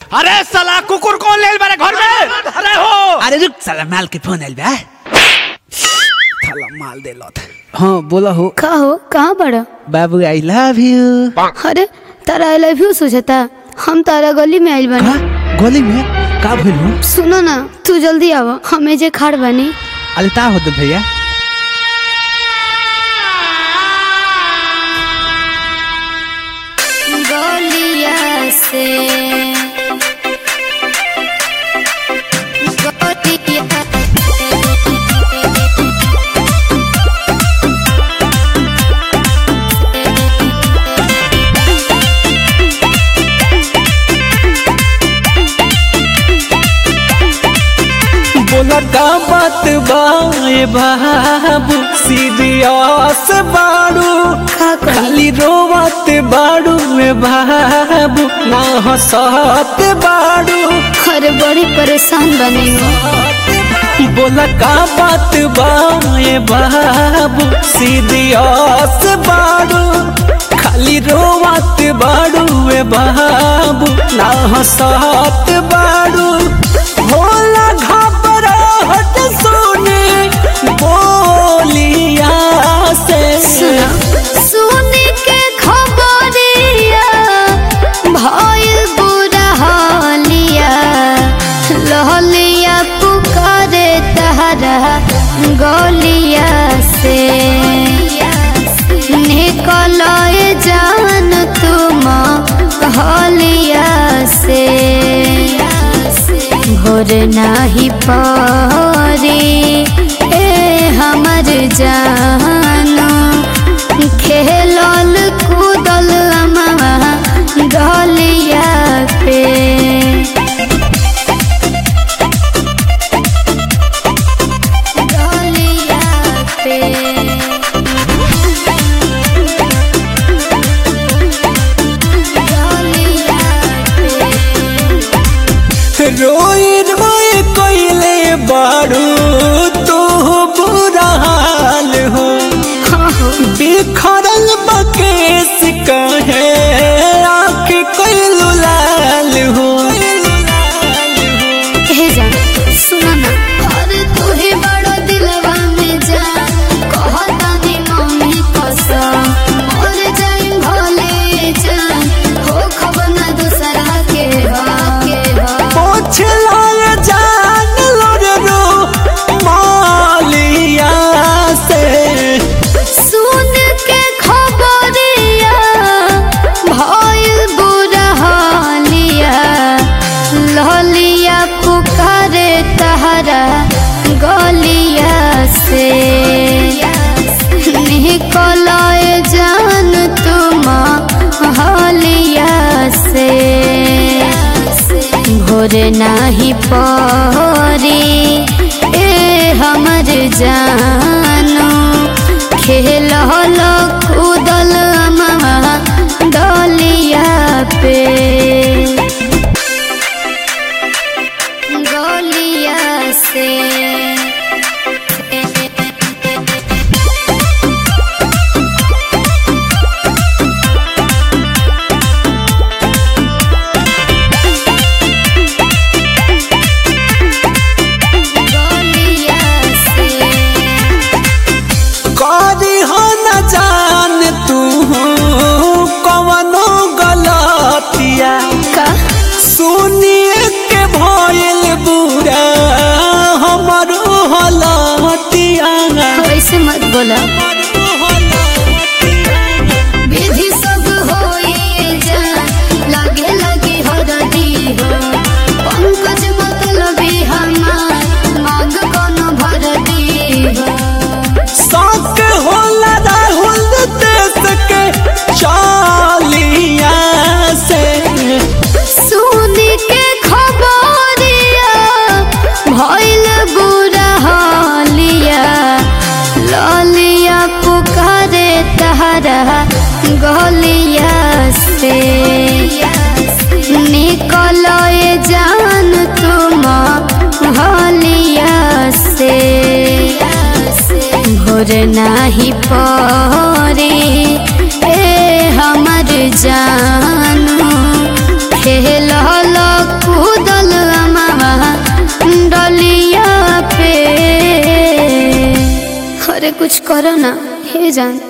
अरे साला कुकुर कौन ले मेरे घर में अरे हो अरे रुक साला माल के फोन आइल बा साला माल दे लत हाँ बोला हो का हो कहाँ बड़ा बाबू आई लव यू अरे तारा आई लव यू सोचता हम तारा गली में आइल का बानी गली में का भइल हो सुनो ना तू जल्दी आव हमें जे खाड़ बानी अरे ता होत भैया गलिया से बोला का बात बाए बाबू सीरियस बाड़ू का करी खाली रोवत बाड़ू में बाबू ना हंसत बाड़ू अरे बड़ी परेशान बने हो बोला का बात बाए बाबू सीरियस बाड़ू खाली रोवत बाड़ू में बाबू ना हंसत बाड़ू होला घबराहट सुने बोलिया से सुना सुने के खबरिया भइल बुरा हालिया लहलिया पुकारे तहरा गलिया से निकल जान तुम हलिया से भोर नाही पारी ए हमर जानो खेलल कूदल अमवा गलिया पे गलिया पे गलिया पे रोई रोई कोइले बाड़ू तू बुरा हाल हो बिखरल बकेस कहे आँख कोइलू लाल हो हे जान सुना ना अरे तू ही बड़ो दिलवा में जा कहता नी मम्मी कसम मर जाई भले जान हो खबर ना दूसरा के हा के हा पोछ लाए जान लोरे रो मालिया से सुन के खबरिया भइल बुरा हालिया लहलिया पुकारे तहरा गलिया से निकल जान तुम हलिया से भोर नाही परी ए हमर जानो खेल हलो कूदल अमवा दलिया पे गलिया से गलिया से करी हो न जान तू कवनो गलतिया का सुनिए के भइल बुरा हमरो हलतिया वैसे मत बोला विधि सब होए जान लगे लगे हरदी हो पंकज मतलबी हमार मांग कोनो भरदी हो शौक होला राहुल देश के चालिया से सुन के खबरिया भइल बुरा हालिया ललिया पुकारे तहरा गलिया से निकल जान तुम हलिया से भोर नाही परी ए हमर जानू खेल अरे कुछ करो ना हे जान